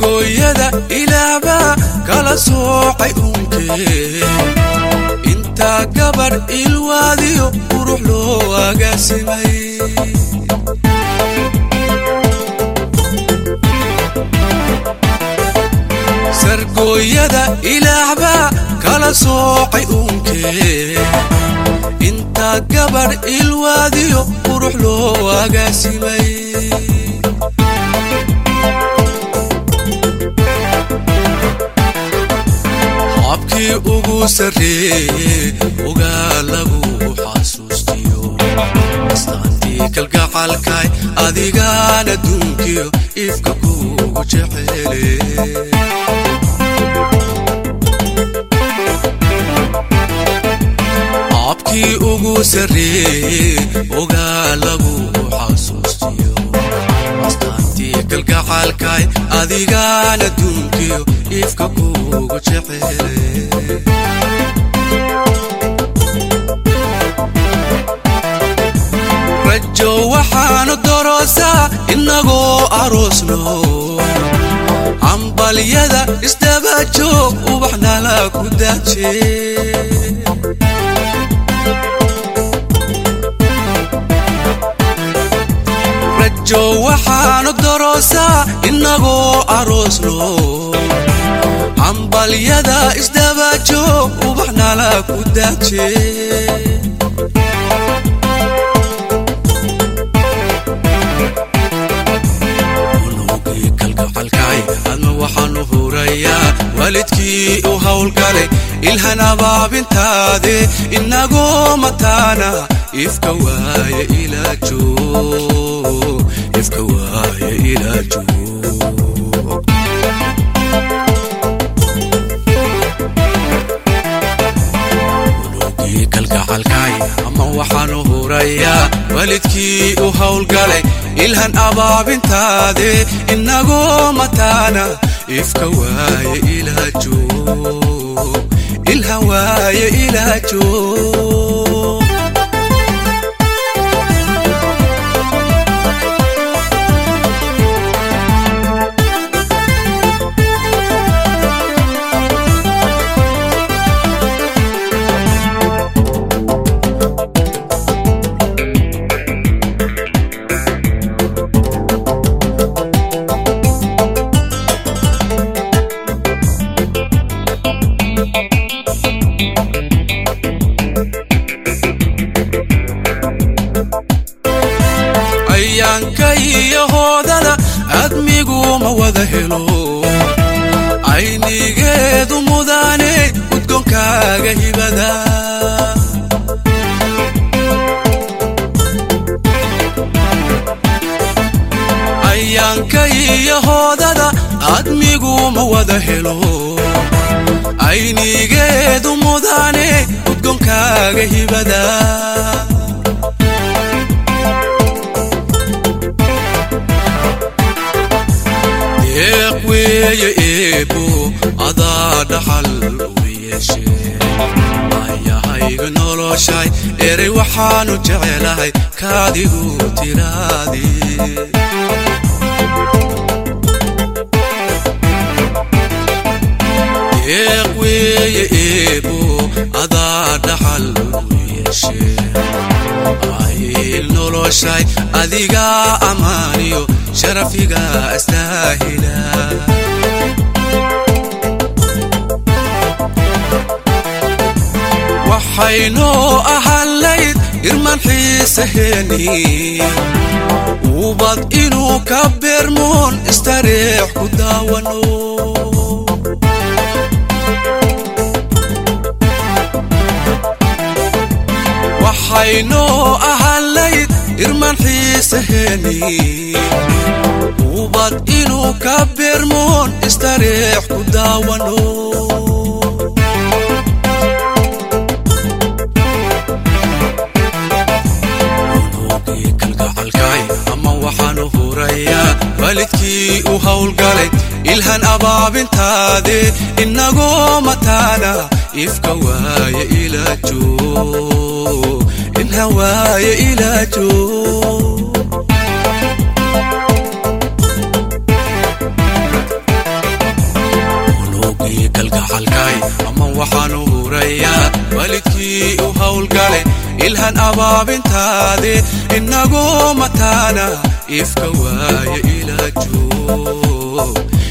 sargooyada ilaahbaa kala soocay unkee intaa gabadh ilwaadiyo qurux loo agaasimay sargooyada ilaahbaa kala soocay unkee intaa gabadh ilwaadiyo qurux loo agaasimay habkii ugu sarreeye ogaa lagu xasuustiyo astaantii kalgacalkay adigaan adduunkiyo ifka kugu jecele habkii ugu sarreeye ogaa lagu xasuustiyo astaantii kalgacalkay adigaan adduunkiyo ifka kugu jecele rajo waxaanu doroosaa innagoo aroosno cambalyada isdabajoog ubaxnala ku daaje rajo waxaanu doroosaa innagoo aroosno cambalyada isdabajoog ubaxnala ku daaje unugii kalgacalkay adma waxaanu hurayaa waalidkii u howlgalay ilhan abaabintaade inagoo mataana ifka waaye ilaa joog ifka waaye ilaa joog unugii kalgacalkay ama waxaanu hurayaa waalidkii u howlgalay ilhan abaabintaade inagoo mataana ifka waaye ilaa joog ilhan waaye ilaa joog ayaanka iyo hoodada admigu ma wada helo aynigeedu mudaane udgoonkaaga hibada ayaanka iyo hoodada admigu ma wada helo aynigeedu mudaane udgoonkaaga hibada deeq weeye eebo adaa dhaxal u yeeshe ayahayga noloshay erey waxaanu jecelahay kaadigu tiraadi deeq weeye eebo adaa dhaxal u yeeshe ayil noloshay adigaa ammaaniyo sharafiga astaahila waxaynoo ahallayd irman xiisaheeni ubad inuu ka beermoon istareex ku daawano waxaynoo ahallayd irman xiisaheeni ubad inuu ka beermoon istareex ku daawano unugii kalgacalkay ama waxaanu hurayaa waalidkii u howlgalay ilhan abaabintaade inagoo mataana ifka waaye ilaa joog inha waaye ilaa joog waxaanu hurayaa waalidkii u howlgale ilhan abaabintaade inagoo mataana ifka waaya ila joog